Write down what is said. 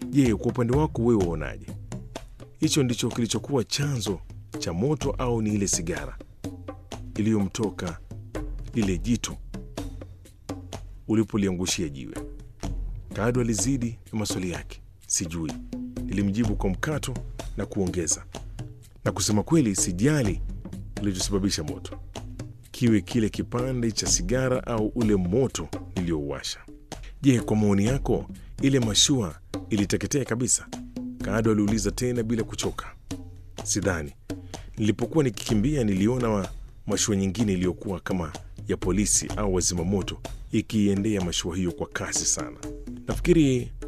Je, kwa upande wako wewe waonaje? Hicho ndicho kilichokuwa chanzo cha moto au ni ile sigara iliyomtoka lile jitu ulipoliangushia jiwe? Kado alizidi na maswali yake. Sijui, nilimjibu kwa mkato na kuongeza, na kusema kweli, sijali kilichosababisha moto, kiwe kile kipande cha sigara au ule moto niliyouwasha. Je, kwa maoni yako ile mashua iliteketea kabisa? Kado aliuliza tena bila kuchoka. Sidhani. Nilipokuwa nikikimbia niliona wa mashua nyingine iliyokuwa kama ya polisi au wazimamoto ikiiendea mashua hiyo kwa kasi sana. Nafikiri